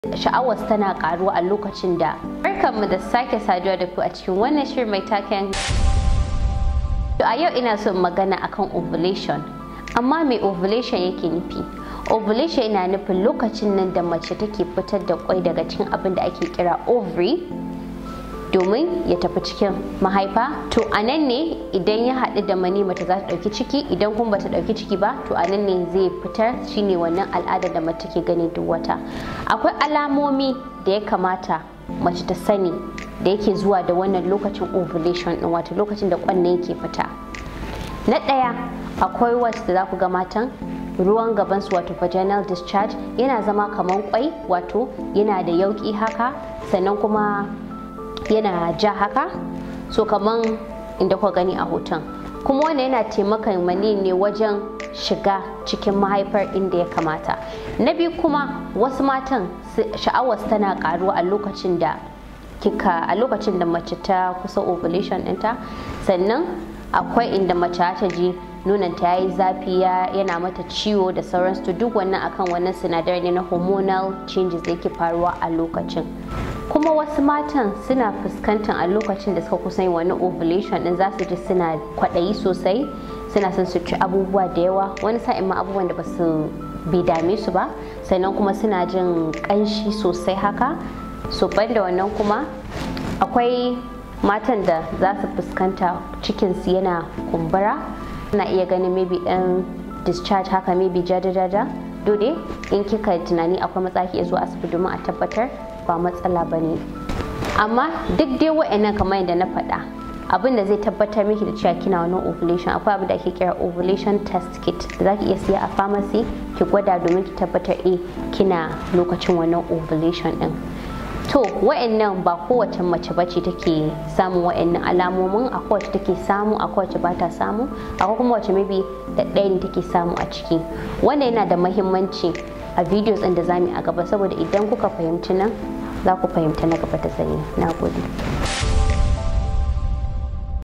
sha'awar tana karuwa a lokacin da barkanmu da sake saduwa da ku a cikin wannan shirin mai taken a yau ina son magana akan ovulation amma mai ovulation yake nufi ovulation yana nufin lokacin nan da mace take fitar da kwai daga cikin abin da ake kira ovary domin ya tafi cikin mahaifa to a nan ne idan ya haɗu da mani mace za ta ɗauki ciki idan kuma bata ɗauki ciki ba to a nan ne zai fitar shine wannan al'ada da mace take gani duk wata akwai alamomi da ya kamata mace ta sani da yake zuwa da wannan lokacin ovulation ɗin wato lokacin da kwanne yake fita na ɗaya akwai wasu da za ku ga matan ruwan gabansu wato vaginal discharge yana zama kamar kwai wato yana da yauki haka sannan kuma yana ja haka so kaman inda kuka gani a hoton kuma wannan yana taimakon mani ne wajen shiga cikin mahaifar inda ya kamata na biyu kuma wasu matan sha'awar tana karuwa a lokacin da kika a lokacin da mace ta kusa ovulation ɗinta sannan akwai inda mace ta ji nunanta ya yi zafi yana mata ciwo da sauransu duk wannan akan wannan sinadari ne na hormonal changes da yake faruwa a lokacin kuma wasu matan suna fuskantar a lokacin da suka kusa yin wani ovulation din za su ji suna kwaɗayi sosai suna son su ci abubuwa da yawa wani sa'in ma abubuwan da ba su bai dame su ba sannan kuma suna jin ƙanshi sosai haka so da wannan kuma akwai matan da za su fuskanta cikinsu yana kumbura na iya ganin maybe ɗan discharge haka maybe jajajaja dole in kika tunani akwai matsaki ya zo asibiti domin a tabbatar ba matsala ba ne amma duk dai wa'annan kamar yadda na faɗa abin da zai tabbatar miki da cewa kina wannan ovulation akwai abin da ake kira ovulation test kit da za ki iya siya a pharmacy ki gwada domin ki tabbatar eh kina lokacin wannan ovulation din to wa'annan ba kowace mace bace take samun wa'annan alamomin akwai wacce take samu akwai wacce bata samu akwai kuma wacce maybe da ɗaya ne take samu a ciki wannan yana da mahimmanci a videos ɗin da zamu a gaba saboda idan kuka fahimci nan za ku fahimta na gaba ta sani na gode